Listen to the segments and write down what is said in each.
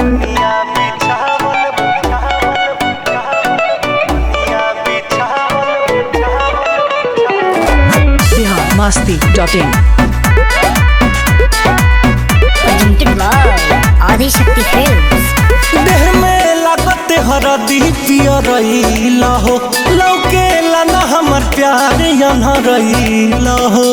बिहार मस्ती dot in presented by Adi Shakti Films. देह में लागत हरदी पियरइला हो लौके लाना हमर प्यार यहाँ रहीला हो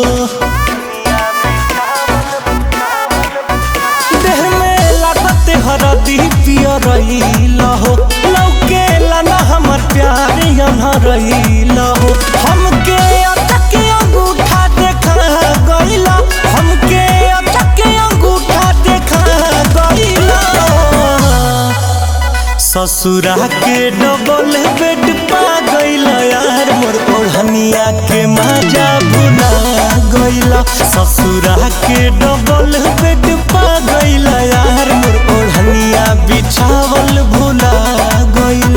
देह में लागत हरदी पियरइला हो लौके लाना हमर प्यार यहाँ रहीला हो हमके अटक अंगूठा देखा गइला हमके अटक अंगूठा देखा गइला ससुरा के डबल बेड पा गइल यार मोर ओढ़निया के मजा भुला गइल ससुरा के डबल बेड पा गइल यार मोर ओढ़निया बिछावल भुला गइल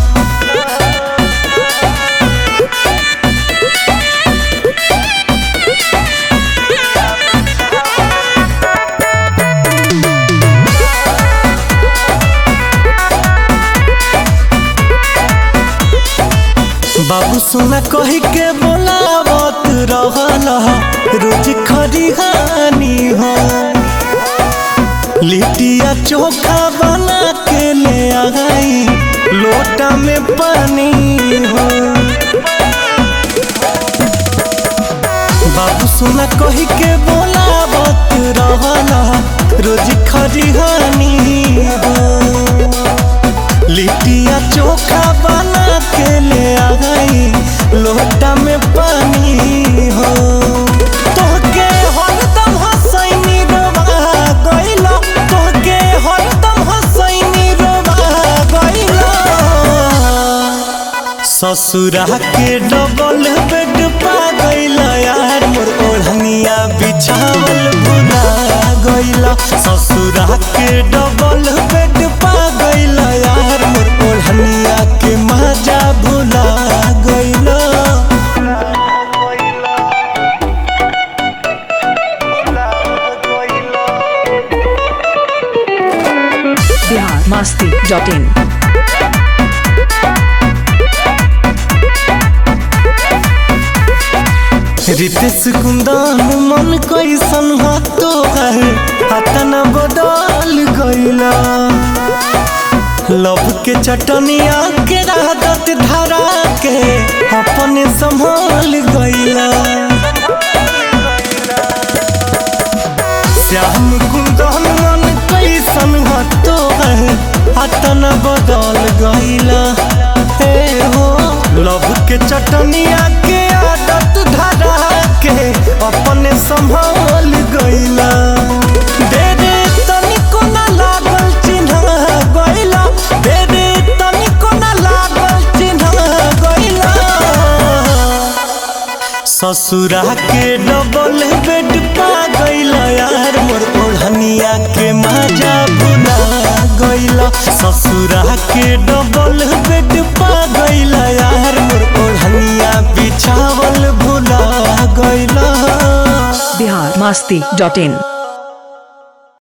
बाबू सुना कही के बोलावत रहल रोज खरिहानी हो लिटिया चोखा बना के ले आई लोटा में पानी हो बाबू सुना कही के बोलावत रहल रोज खरिहानी हो लिटिया चोखा बना के ले आई लोटा में पानी हो तोहके हरदम हसैनी रोवा गइला तोहके हरदम हसैनी रोवा गइला ससुरा के डबल बेड पा गइला यार मोर ओढ़निया बिछावल भुला गइला ससुरा के डबल बेड पा गइला यार मोर ओढ़निया के मजा भुला गइला बिहार मस्ती डॉट इन रितेश कुंदन मन कैसन हो तोहर हतन बदल गइला लव के चटनिया के राहत धरा के अपने संभाल गइला श्याम कुंदन मन कैसन हो तोहर हतन बदल गइला हे हो लव के चटनिया के आदत धरा के अपने संभाल गइला दे दे तनिको ना लागल चिन्ह गइला दे दे तनिको ना लागल चिन्ह गइला ससुरा के डबल बेड पा गइल यार मोर ओढ़निया के मजा भुला गइल ससुरा के डबल बेड पा गइल यार मोर ओढ़निया बिछावल भुला गइल बिहार मस्ती डॉट इन